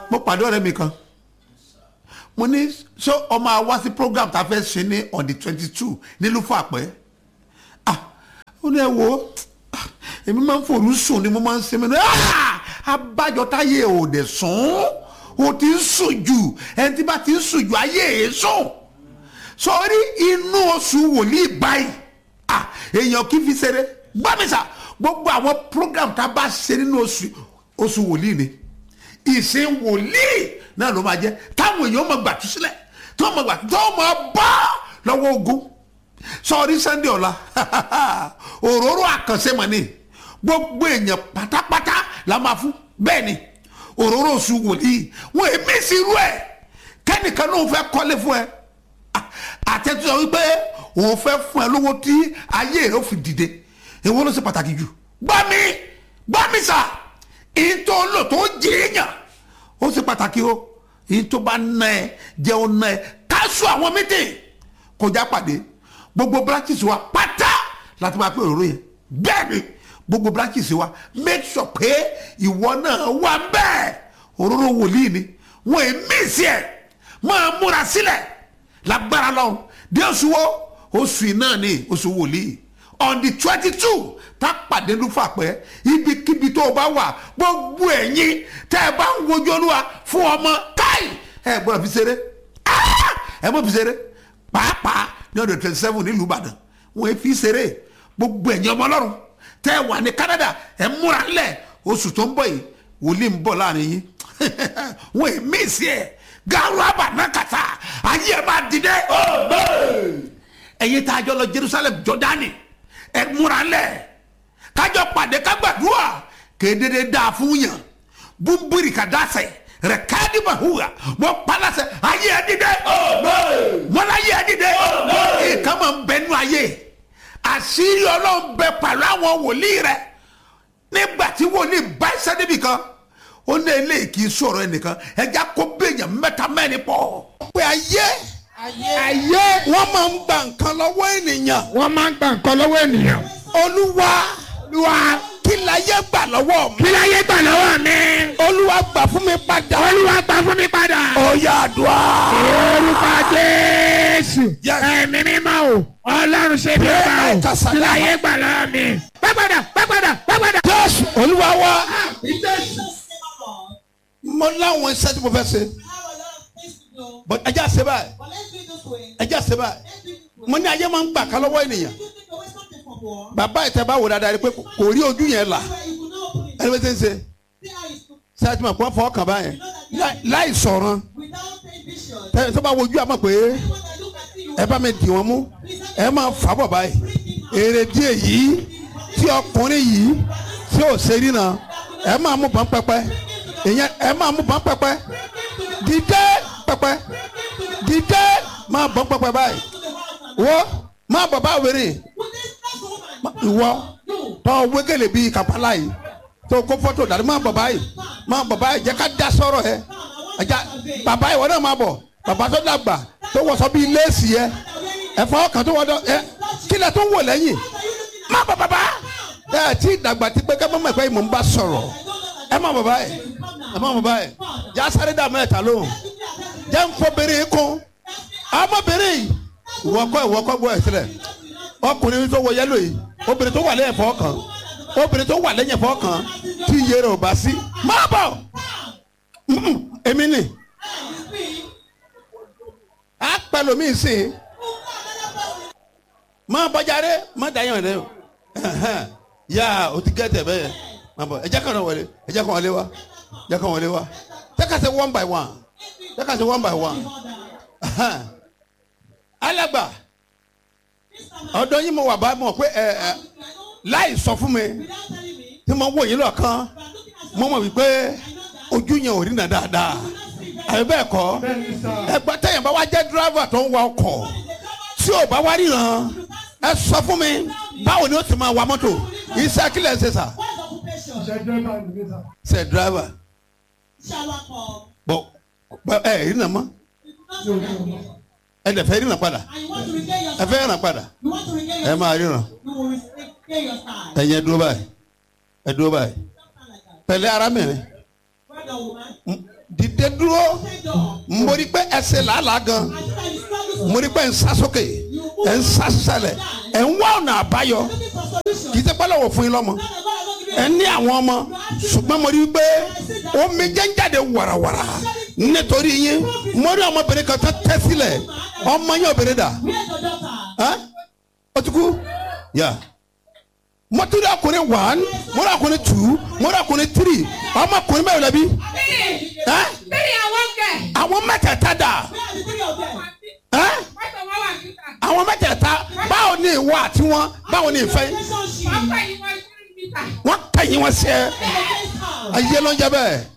mo pàdé ọ̀rẹ́ mi kan mo ní ṣé ọmọ àwa sí program tá a fẹ́ ṣe ní on the twenty two nílùú fàpẹ́ ah ó ní ẹ wo ah, èmi máa ń fòrú sùn ni mo máa ń ṣe mí ní ah abájọ táyé ò dẹ̀ sùn ó ti ń sùn jù ẹni tí bá ti ń sùn jù ayé ẹ̀ sùn sọrí inú oṣù wòlíì báyìí ah èèyàn kì í fi ṣeré gbàmísà gbogbo àwọn program tá a bá ṣe nínú oṣù oṣù wòlíì ni ìsìn wòlíì náà ló máa jẹ táwọn èèyàn máa gbà tú sílẹ̀ tó máa gbà tó máa bá lọ́wọ́ ogun sọrí sunday ọ̀la òróró àkànṣe mọ̀ ni gbogbo èèyàn pátápátá la máa fún bẹ́ẹ̀ ni òróró oṣù wòlíì wọn èmi sí irú ẹ̀ kẹ́nìkan náà fẹ́ kọ́lé fún ẹ àtẹ̀tù sọ wípé òun fẹ́ fún ẹ lówó tí ayé rẹ ó fi dìde èwo ló ṣe pàtàkì jù gbọ́ mi gbọ́ mi sà ìtò lò tó jìyàn ó ṣe pàtàkì o ìtò bá ná ẹ jẹun ná ẹ káṣù àwọn mítìn kọjá pàdé gbogbo branches wa pátá láti máa pé òróró yẹn bẹ́ẹ̀ ni gbogbo branches wa make sure pé ìwọ náà wà bẹ́ẹ̀ òróró wòlíì ni wọ́n ẹ̀ mí sí ẹ̀ máa múra sílẹ̀ lágbára lọ́hùn dé oṣù wo oṣù yìí náà ni oṣù wòlíì on the twenty two tá pàdé lúfà pẹ́ ibikíbi tó o bá wà gbogbo ẹ̀yin tẹ́ ẹ bá ń wojú olúwa fún ọmọ káì ẹ gbọ́dọ̀ fi ṣeré Ah! ẹ mọ̀ fi ṣeré pàápàá ní ọdún twenty seven nílùú ìbàdàn wọ́n fi ṣeré gbogbo ẹ̀yin ọmọ ọlọ́run tẹ́ ẹ wà ní canada ẹ múra ńlẹ̀ oṣù tó ń bọ̀ yìí wòlíì ń bọ̀ láàrin yín wọ́n ẹ̀ mí sí ẹ̀ garu abanakata ayé ẹ máa dìde. ẹ̀yin tá a jọ lọ jerusalem jọdani ẹ múra lẹ̀ kájọ pàdé kágbàdúrà kédédé dáa fún yàn búburì kàdásẹ rẹ káàdì mahuwa mọ palasẹ ayé ẹ dìde. mọlá ayé ẹ dìde. ìkànnì máa ń bẹnu ayé àṣírí ọlọ́run bẹ pàlọ́ àwọn wòlíì rẹ nígbà tí wòlíì bá iṣẹ́ níbì kan ó ní eléyìí kì í sọ̀rọ̀ ẹnìkan ẹja kó béèyàn mẹ́ta mẹ́rin pọ̀. pé ayé ayé wọ́n máa ń gba nǹkan lọ́wọ́ ènìyàn wọ́n máa ń gba nǹkan lọ́wọ́ ènìyàn. olúwa olúwa kí láyé gbà lọ́wọ́ mi kí láyé gbà lọ́wọ́ mi. olúwa gbà fún mi padà. olúwa gbà fún mi padà. ó yá àdúrà. orúkọ jésù Yes. ẹ̀mí mímọ́ o ọlọ́run ṣe bí ọba o Kásá- kí láyé gbà lọ́wọ́ mi. pápádà pápádà pápádà. jésù olúwa wa jésù. mo láwọn iṣẹ́ tí mo fẹ́ ṣe but ẹja ṣe báyìí ẹja ṣe báyìí mo ní ayé máa ń gbà ká lọ́wọ́ ènìyàn bàbá ìtẹ́ bá wò dáadáa rí pé kò rí ojú yẹn là ẹni bẹ́ẹ̀ ṣe ń ṣe ṣáà tí mo kọ́ fọ́ kàn báyẹn láì- láì sọ̀rọ̀ tẹ́ tó bá wojú àmọ́ pé ẹ bá mi dì wọ́n mú ẹ máa fà bọ̀ báyìí èrè díẹ̀ yìí tí ọkùnrin yìí tí ò ṣe rí náà ẹ máa mú bọ́n pẹ́pẹ́ ìyẹn ẹ máa mú bọ́n pẹ́pẹ́ dídé pẹ́pẹ́ dídé máa bọ́n pẹ́pẹ́ báyìí wọ́ máa bọ̀ bá wèrè ìwọ tọ́ wégele bíi kàpálá yìí tó kó fọ́tò dàrí máa bọ̀ báyìí máa bọ̀ báyìí jẹ́ ká dá sọ̀rọ̀ ẹ ẹja bàbá ìwọ náà máa bọ̀ bàbá tó dàgbà tó wọṣọ bíi léèsì yẹ ẹ̀fọ́ kan tó wọ́dọ̀ ẹ kílẹ̀ tó wò lẹ́yìn má bọ̀ bàbá ẹ tí dàgbà tí pé ká mọ̀ pé mò ń bá sọ̀rọ̀ ẹ má bọ̀ báyìí ẹ má bọ̀ báyìí já sáré dà mẹ́ta lóhùn jẹ́ ń fọbìnrin kún ọmọbìnrin yìí ìwọ kọ́ ìwọ kọ́ gbọ́ ẹ̀ sílẹ̀ ọkùnrin tó wọ yẹlò yìí obìnrin tó wà lẹ́yìn ẹ̀fọ́ kan obìnrin tó wà lẹ́yìn ẹ̀fọ́ kan tí iye rẹ̀ ò bá sí má bọ̀ Mm-mm, èmi nì á pẹ̀lú mi sìn má bọ́jáde má dàyàn rẹ o Ẹhẹ́n. yá o ti gẹ́tẹ̀ bẹ́ẹ̀ má bọ̀ ẹ jẹ́ kàn wọlé ẹ jẹ́ kàn wọlé wa ẹ jẹ́ kàn wọlé wa jẹ́ ká ṣe one by one jẹ́ ká ṣe one by one Ẹhẹ́n. alàgbà ọ̀dọ̀ yín mo wà bá mọ̀ pé ẹ ẹ láì sọ fún mi tí mo wò yín lọ́kàn mo mọ̀ wípé ojú yẹn ò rí nà dáadáa àbí bẹ́ẹ̀ kọ́ ẹgbẹ́ tẹ̀yìn bá wá jẹ́ dírábà tó ń wa ọkọ̀ tí ò bá wá ríran ẹ sọ fún mi báwo ni ó ti máa wa mọ́tò iṣẹ́ kílẹ̀ ṣe sà ṣe dírábà bọ̀ bọ̀ ẹ rí nà mọ́ ẹ dẹ̀ fẹ́ ríran padà ẹ fẹ́ ríran padà ẹ máa ríran ẹ̀yin ẹ dúró báyìí ẹ dúró báyìí pẹ̀lẹ́ arábìnrin pregnant woman. dìde dúró Thank God. mo rí pé ẹsẹ̀ làálàá gan I see that you struggle mo rí pé ń sá sókè ẹ̀ ń sá sísàlẹ̀ ẹ̀ ń wá ọ̀nà àbáyọ looking for solution. kì í ṣe pẹ́lẹ́ wò fún yín lọ́mọ Now that God has not given ẹ ní àwọn ọmọ ṣùgbọ́n mo rí i pé omi jẹ́ ń jáde wàràwàrà nítorí yín mo rí ọmọbìnrin kan tó tẹ́ sílẹ̀ ọmọ yín obìnrin dà you. Where's your daughter? ẹ́ ó ti kú yà mo tún rí ọkùnrin one mo rí ọkùnrin two mo rí ọkùnrin three ọmọkùnrin mẹ́rin lẹ́bi ẹ́ àwọn mẹ́tẹ̀ẹ̀ta dà Where are the three of them? ẹ́ àwọn mẹ́tẹ̀ẹ̀ta báwo ni ìwọ àti wọn báwo ni ìfẹ́ Relationship. wọ́n tẹ̀yìn wọn sí ẹ Against her. ayé ló ń jẹ bẹ́ẹ̀